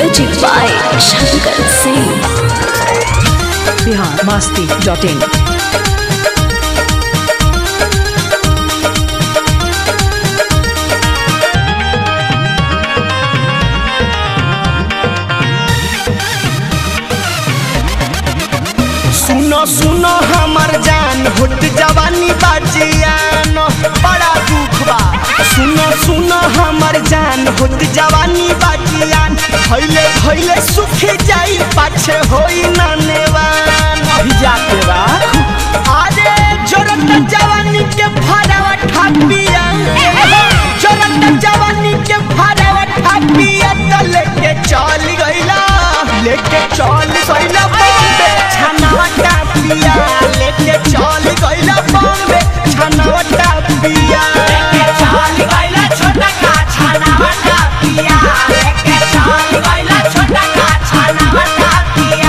Music by Shankar Singh. Bihar Masti dot in सुनो सुनो हमर जान होत जवानी बाजियान बड़ा दुख बा सुनो सुनो हमर जान होत जवानी बाजियान भैले भैले सुख जाई पाछे होई नानेवान जाते बा अरे जोरत जवानी के फरावा ठापिया जोरत जवानी के फरावा ठापिया त लेके चल गइला लेके चल गइला बॉम्बे छनावा टापिया लेके चल गइला बॉम्बे छनावा टापिया लेके चल गइला छोटा का छनावा टापिया लेके चल गइला छोटा का छनावा टापिया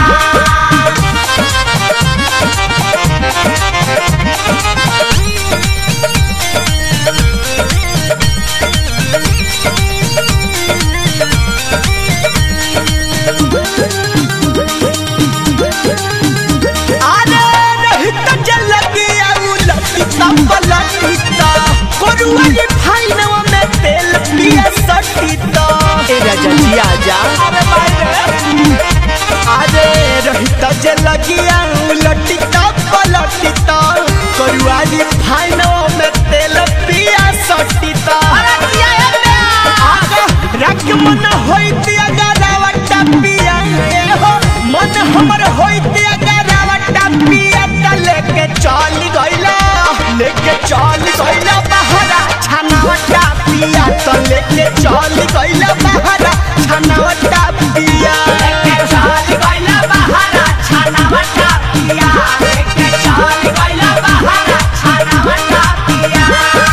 आरे रहित जल गया उलटिता पलटिता कोरुआली फाइनवा में तेल पिया सटिता ए राजा जी आजा अरे भाई आरे रहित जल गया उलटिता पलटिता कोरुआली फाइनवा में तेल पिया सटिता अरे जिया आगा रख मन होइत अगर रावटा पिया ए हो मन हमर होइत अगर रावटा पिया त लेके चल गइला लेके चल गइला बहरा छनावटा पिया त लेके चल गइला बहरा छनावटा पिया लेके चल गइला बहरा छनावटा पिया लेके चल गइला बहरा छनावटा पिया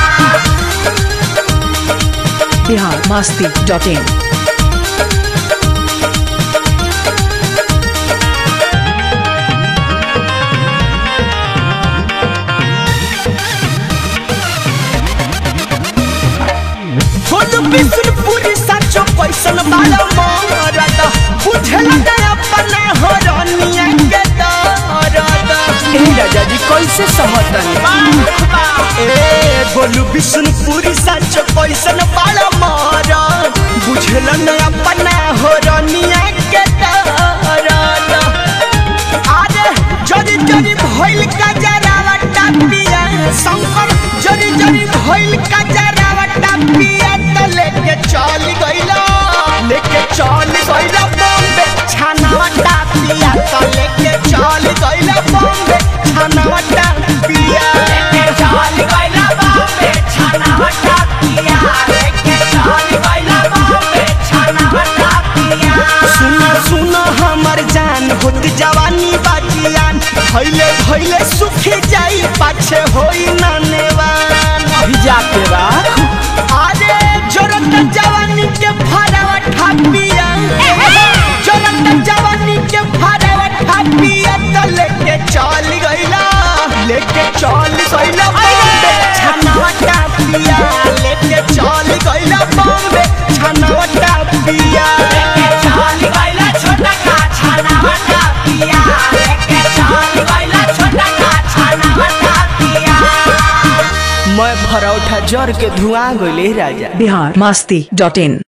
Bihar Masti dot in full बिसुरपुरी साचो कैसन बाला मरद बुझल न अपना हरनिया के दरद ए राजा जी कैसे समझन ए गोलू बिसुरपुरी साचो कैसन बाला मरद बुझल न अपना हरनिया के दरद आरे जरी जरी भइल का जरावा टापिया शंकर जरी जरी भइल का जरावा टापिया त लेके चल गइला लेके चल गइला बॉम्बे छानावा टापिया त लेके चल गइला बॉम्बे छानावा टापिया लेके चल गइला बॉम्बे छानावा टापिया लेके चल गइला बॉम्बे छानावा टापिया सुनो सुनो हमर जान होत जवानी बाजियान भैले भैले सुख जाई पाछे होई नानेवान जाते बा अरे जोरत जवानी के फरावा ठापिया जोरत जवानी के फरावा ठापिया त लेके चल गइला लेके चल गइला बॉम्बे छनावा टापिया लेके चल गइला बॉम्बे छनावा टापिया लेके चल गइला छोटा का छनावा टापिया लेके चल गइला छोटा का छनावा टापिया मैं भरौठा जर के धुआं गइले राजा बिहार मस्ती डॉट इन